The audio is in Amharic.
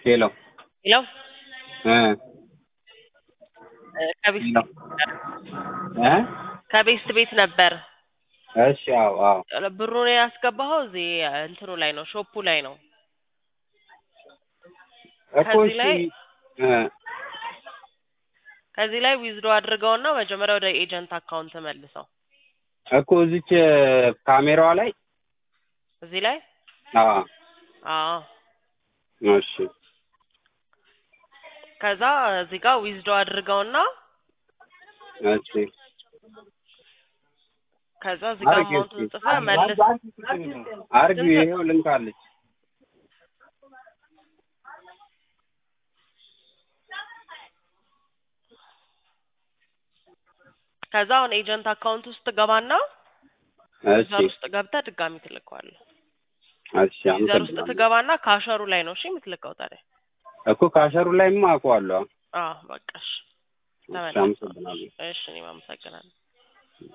ሄሎ ሄሎ እ ከቤስት ሄሎ እ ከቤስት ቤት ነበር እሺ አዎ አዎ ብሩን ያስገባኸው እዚህ እንትኑ ላይ ነው ሾፑ ላይ ነው እኮ ከዚህ እሺ ላይ እ ከዚህ ላይ ዊዝዶ አድርገውና መጀመሪያ ወደ ኤጀንት አካውንት መልሰው እኮ እዚች ካሜራዋ ላይ እዚህ ላይ አዎ አዎ እሺ ከዛ እዚህ ጋር ዊዝዶ አድርገውና እሺ ከዛ እዚህ ጋር አርጊው አማውንቱን እስኪ ጽፈህ መልስ አርጊው ይኸው ልንካለች ከዛ አሁን ኤጀንት አካውንት ውስጥ ገባና እሺ ዩዘር ውስጥ ገብተህ ድጋሚ ትልከዋለህ። እሺ ዩዘር ውስጥ አመሰግናለሁ ትገባና ካሸሩ ላይ ነው እሺ የምትልከው ታዲያ። እኮ ካሸሩ ላይማ አውቀዋለሁ አዎ በቃ እሺ እሺ ተመለስ። አመሰግናለሁ እሺ እኔም አመሰግናለሁ።